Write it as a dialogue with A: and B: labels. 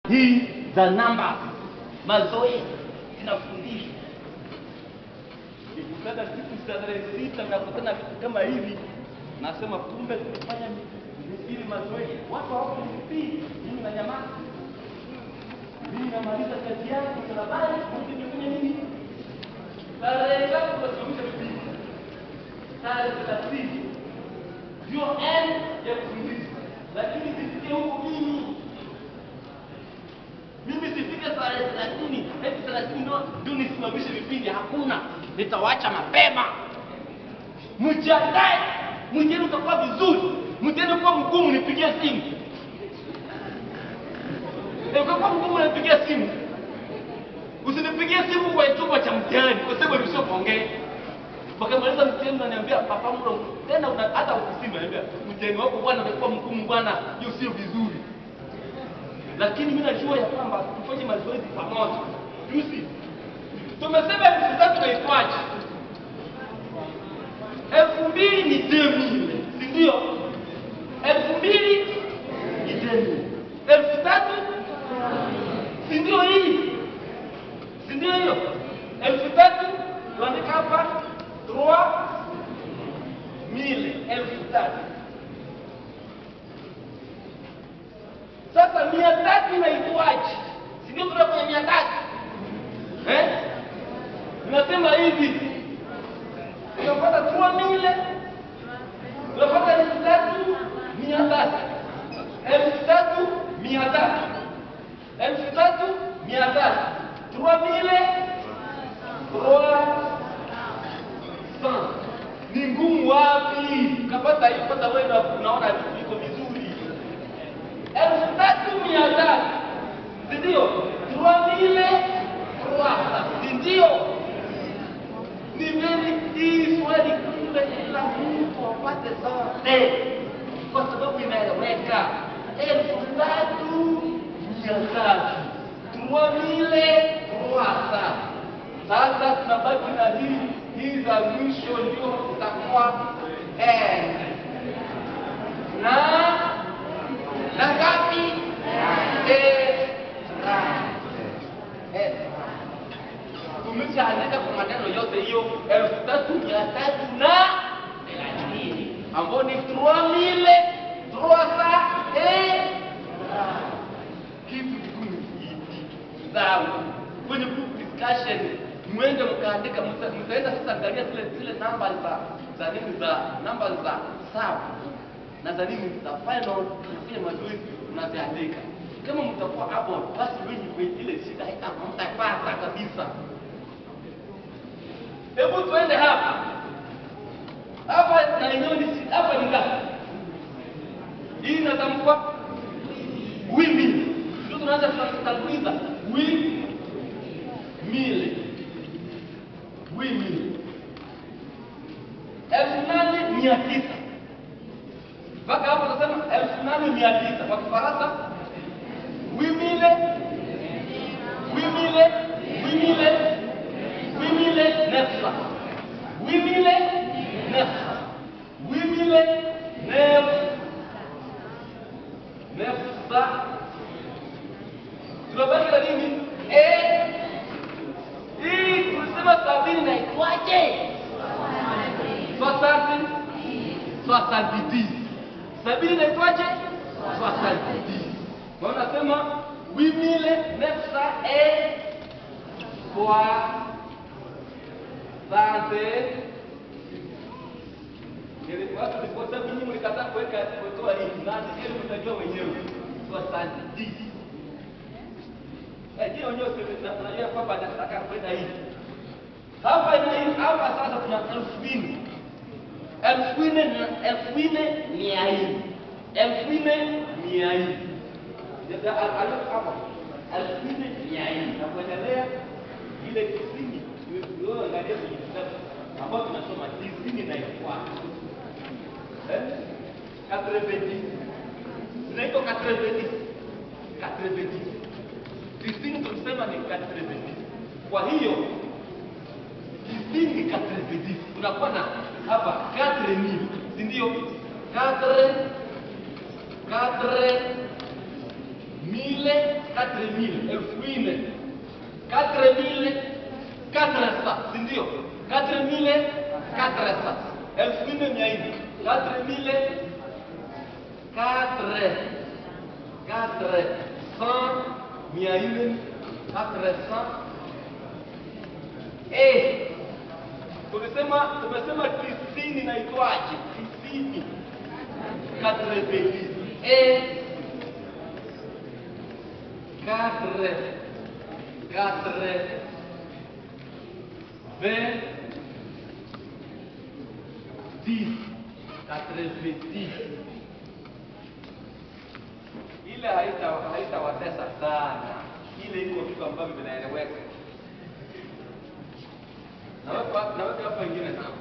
A: hii za namba mazoezi zinafundishwa nikutana siku za tarehe sita nakutana vitu kama hivi nasema kumbe kufanya ili mazoezi watu hawako mipii mimi na nyamaza mimi namaliza kazi yangu barabara mimi nimefanya nini tarehe ngapi tunasimamisha vipindi tarehe thelathini ndio end ya kufundisha lakini sifike huku mimi mimi sifike tarehe thelathini eti thelathini ndo ndio nisimamishe vipindi hakuna nitawacha mapema mjiandae mtihani utakuwa vizuri mtihani ukiwa mgumu nipigie simu Eh, ukiwa mgumu nipigie simu usinipigie simu kwa chumba cha mtihani kwa sababu ilisho kuongea wakamaliza mtihani unaniambia papa mlo tena una, hata ofisini unaniambia mtihani wako bwana umekuwa mgumu bwana hiyo sio vizuri lakini mimi najua ya kwamba tufanye mazoezi pamoja juzi tumesema elfu tatu naitwaje elfu mbili ni demi si ndio elfu mbili ni demi elfu tatu si ndio hii si ndio hiyo elfu tatu tuandika hapa trois mille elfu tatu sasa mia tatu inaitwaje si ndio kutoka kwenye mia tatu eh? Nasema hivi tunapata trois mille tunapata elfu tatu mia tatu elfu tatu mia tatu elfu tatu mia tatu trois mille trois cent ni ngumu wapi kapata hiyo pata wewe na unaona vitu viko vizuri elfu tatu mia tatu si ndio trois mille trois cent si ndio ni vile hii swali kumbe kila mtu apate zote kwa sababu inaeleweka elfu tatu mia tatu trois mille trois cent sasa tunabaki na hii hii za mwisho ndio itakuwa eh, na na ngapi eh, eh, tumeshaandika kwa maneno yote hiyo elfu tatu mia tatu na thelathini ambao ni trois mille trois cent et kitu kigumu hiki sawa kwenye group discussion mwende mkaandika mta- mtaenda sasa angalia zile zile namba za za nini za namba za sawa na za nini za final tunafanya mazoezi mnaziandika kama mtakuwa hapo basi wenye kwenye ile shida haita mtapata kabisa hebu tuende hapa hapa na yenyewe ni si- hapa ni ngapi hii inatamkwa wimbi ndio tunaanza tunatanguliza wi mili wi mili elfu nane mia tisa mpaka hapo tunasema elfu nane mia tisa kwa kifaransa wi mile wi mile wi mile huit mille neuf cent huit mille neuf cent huit mille neuf neuf cent tunabaki na nini Eh, hii tulisema sabini naitwaje soixante soixante dix sabini naitwaje soixante dix kwa hiyo nasema huit mille neuf cent et fois Sante. Watu kwa sababu nyinyi mlikataa kuweka kutoa hii nani ili mtajua wenyewe. Kwa sante D. Eh, je, wenyewe sisi tunajua kwamba nataka kwenda hivi. Hapa ni hapa sasa tuna elfu nne. Elfu nne na elfu nne mia nne. Elfu nne mia nne. Ndio hapa. Elfu nne mia nne. Na kuendelea ile tisini wewe angalia kwenye kitabu ambao tunasoma tisini na ifuata eh katrebedi zinaitwa katrebedi katrebedi tisini tulisema ni katrebedi kwa hiyo tisini katrebedi unakuwa na hapa katre mil si ndio katre katre mille quatre mille elfu nne quatre mille quatre cents si ndio quatre mille quatre cents elfu nne mia nne quatre mille quatre quatre cent mia nne quatre cent eh tumesema tumesema tisini naitwaje tisini quatre vingt et quatre quatre vingt dix quatre-vingt-dix ile haita haitawatesa sana, ile iko vitu ambavyo vinaeleweka. Naweka naweka hapa ingine sana